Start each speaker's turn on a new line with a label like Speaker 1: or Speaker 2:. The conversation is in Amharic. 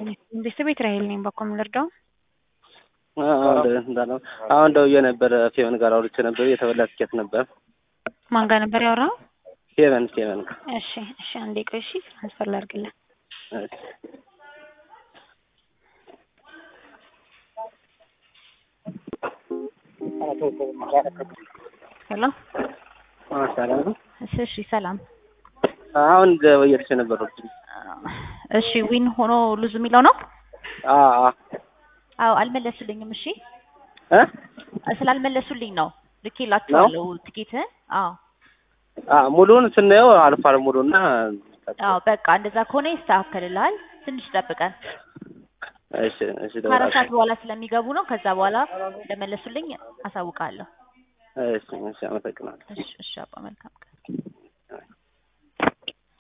Speaker 1: ቤተሰብ ራሄል ነኝ። በኮ የምንረዳው
Speaker 2: አሁን ደውዬ ነበረ ፌቨን ጋር አውርቼ ነበር። የተበላ ትኬት ነበር።
Speaker 1: ማን ጋር ነበር ያወራው?
Speaker 2: ፌቨን ፌቨን ጋር።
Speaker 1: እሺ እሺ፣ አንዴ ቆይ። እሺ ትራንስፈር ላድርግልህ።
Speaker 2: እሺ
Speaker 1: ሄሎ፣
Speaker 2: ሰላም ነው።
Speaker 1: እሺ እሺ፣ ሰላም።
Speaker 2: አሁን ደውዬልሽ ነበር።
Speaker 1: እሺ ዊን ሆኖ ሉዝ የሚለው ነው?
Speaker 2: አዎ አዎ
Speaker 1: አዎ፣ አልመለሱልኝም። እሺ
Speaker 2: እ
Speaker 1: ስላልመለሱልኝ ነው ልኬላቸዋለሁ ትኬትህን። አዎ
Speaker 2: አዎ ሙሉውን ስናየው አልፏል ሙሉና
Speaker 1: አዎ፣ በቃ እንደዛ ከሆነ ይስተካከልልሃል። ትንሽ ጠብቀን
Speaker 2: እሺ እሺ
Speaker 1: ከአራት ሰዓት በኋላ ስለሚገቡ ነው። ከዛ በኋላ እንደመለሱልኝ አሳውቃለሁ።
Speaker 2: እሺ እሺ አመሰግናለሁ።
Speaker 1: እሺ እሺ፣ አባ መልካም ቀን